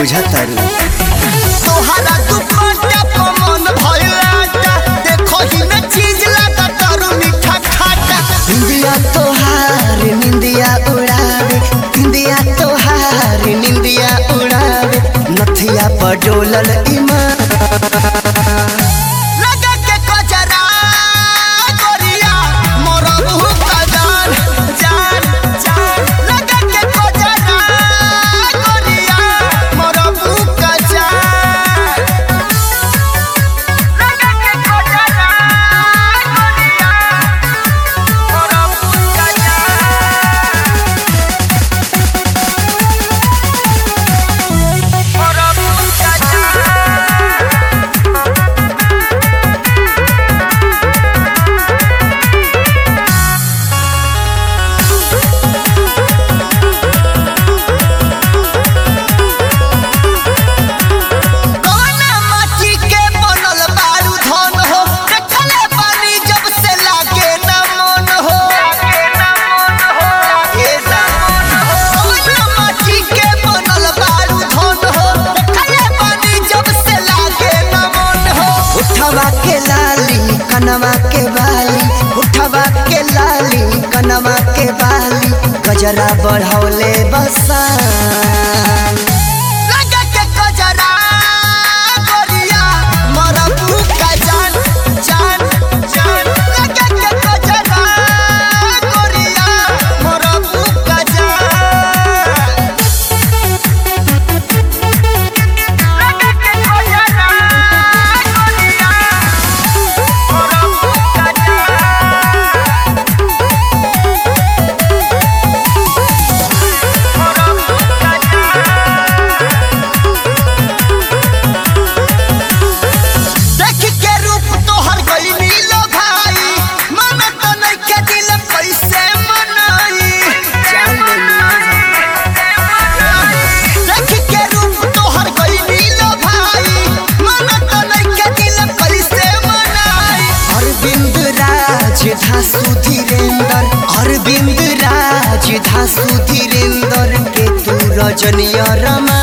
बुझतारू तोहरा दुपट्टा पर मन भइलाटा देखो ही में चीज लगा तारू मीठा खाटा निंदिया तोहार निंदिया उड़ावे निंदिया तोहार निंदिया उड़ावे नथिया पर डोलल ईमान लगा के कजरा गोरिया मोरा मुँह का जान जान जान लगा के कजरा गोरिया मोरा मुँह का जान लगा के कजरा गोरिया मोरा मुँह का जान मोरा मुँह का जान कौना माटी के बनल बारू धन हो देखले बानी जब से लागे न मन हो ए जान कौना माटी के बनल बारू धन हो देखले बानी जब से लागे न मन हो उठवा के लाली कनवा के बाली उठवा के लाली कनवा के बाली गजरा बढ़ौले बसान लगा के कजरा गोरिया मोरा मुँह का जान जान जान लगा के कजरा गोरिया मोरा मुँह का जान लगा के कजरा गोरिया मोरा मुँह का जान मोरा मुँह का जान देख के रूप तोहर गईली लो भाई मन तो नहीं के दिल कैसे मनाई देख के रूप तोहर गईली लो भाई मन तो नहीं के दिल कैसे मनाई अरविंद राज धासु धीरेन्द्र अरविंद राज धासु धीरेन्द्र के तू रजनीय रमा